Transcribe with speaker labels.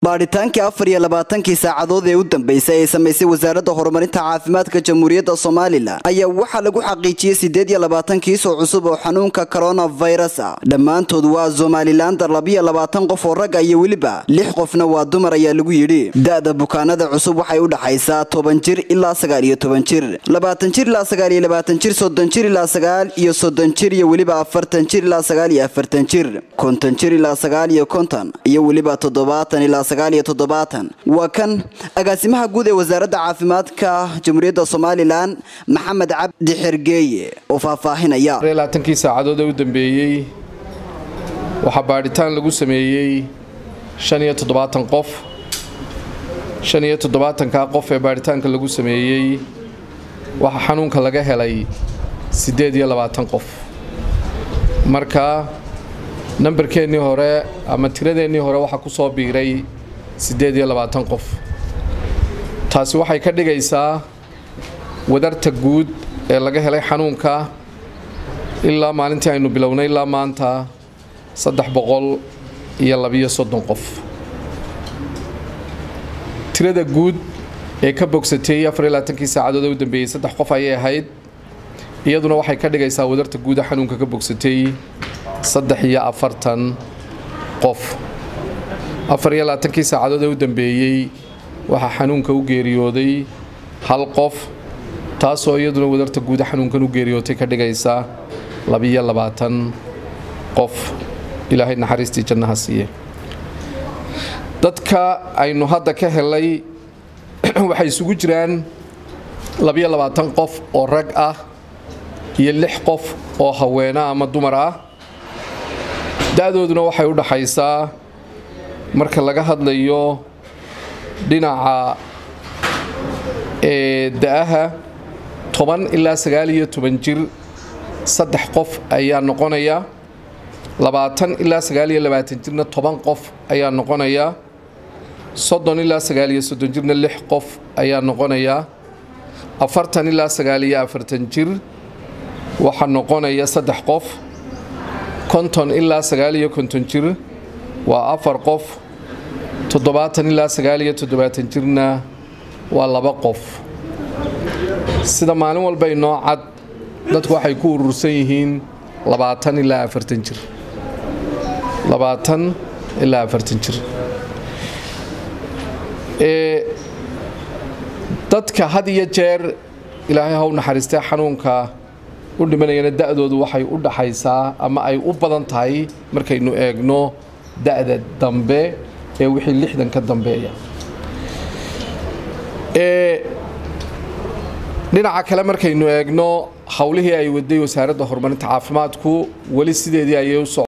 Speaker 1: baadhitaankii afar iyo labaatankii saacadood ee u dambeysay ay samaysay wasaaradda horumarinta caafimaadka jamhuuriyadda somalilan ayaa waxaa lagu xaqiijiyey siddeed iyo labaatan kiis oo cusub oo xanuunka coronavirus ah dhammaantood waa somalilander labiyo labaatan qof oo ragga iyo weliba lix qofna waa dumar ayaa lagu yidhi da-da bukaanada cusub waxay u dhaxaysaa toban jir ilaa sagaal iyo toban jir labaatan jir ilaa sagaal iyo labaatan jir soddon jir ilaa sagaal iyo soddon jir iyo weliba afartan jir ilaa sagaal iyo afartan jir konton jir ilaa sagaal iyo konton iyo weliba toddobaatan ilaa sagaal iyo toddobaatan waa kan agaasimaha guud ee wasaaradda caafimaadka jamhuuriyadda somalilan maxamed cabdi xergeeye oo faahfaahinaya
Speaker 2: labaatankii saacadood ee u dambeeyey waxaa baadhitaan lagu sameeyey shan iyo toddobaatan qof shan iyo toddobaatankaa qof ee baadhitaanka lagu sameeyey waxaa xanuunka laga helay siddeed iyo labaatan qof marka nambarkeennii hore ama tiradeennii hore waxaa ku soo biiray siddeed iyo labaatan qof taasi waxay ka dhigaysaa wadarta guud ee laga helay xanuunka ilaa maalintii aynu bilownay ilaa maanta saddex boqol iyo labiyo soddon qof tirada guud ee ka bogsatay afar iyo labaatankii saacadood ee u dambeeyey saddex qof ayay ahayd iyaduna waxay ka dhigaysaa wadarta guuda xanuunka ka bogsatay saddex iyo afartan qof afar iyo labaatankii saacadood ee u dambeeyey waxaa xanuunka u geeriyooday hal qof taasoo iyaduna wadarta guuda xanuunkan u geeriyootay ka dhigaysa labiyo labaatan qof ilaahay naxariistii jannaha siiye dadka aynu hadda ka helay waxay isugu jiraan labiyo labaatan qof oo rag ah iyo lix qof oo haweena ama dumar ah da-dooduna waxay u dhaxaysaa marka laga hadlayo dhinaca da-aha toban ilaa sagaal iyo toban jir saddex qof ayaa noqonaya labaatan ilaa sagaal iyo labaatan jirna toban qof ayaa noqonaya soddon ilaa sagaal iyo soddon jirna lix qof ayaa noqonaya afartan ilaa sagaal iyo afartan jir waxaa noqonaya saddex qof konton ilaa sagaal iyo konton jir waa afar qof toddobaatan ilaa sagaal iyo toddobaatan jirna waa laba qof sida maalin walba inoo cad dadku waxay ku urursan yihiin labaatan ilaa afartan jir labaatan ilaa afartan jir dadka had iyo jeer ilaahay haw naxariistee xanuunka u dhimanayana da-doodu waxay u dhaxaysaa ama ay u badan tahay markaynu eegno da-da dambe ee wixii lixdan ka dambeeya dhinaca kale markaynu eegno howlihii ay waday wasaaradda horumarinta caafimaadku weli sideedii ayay u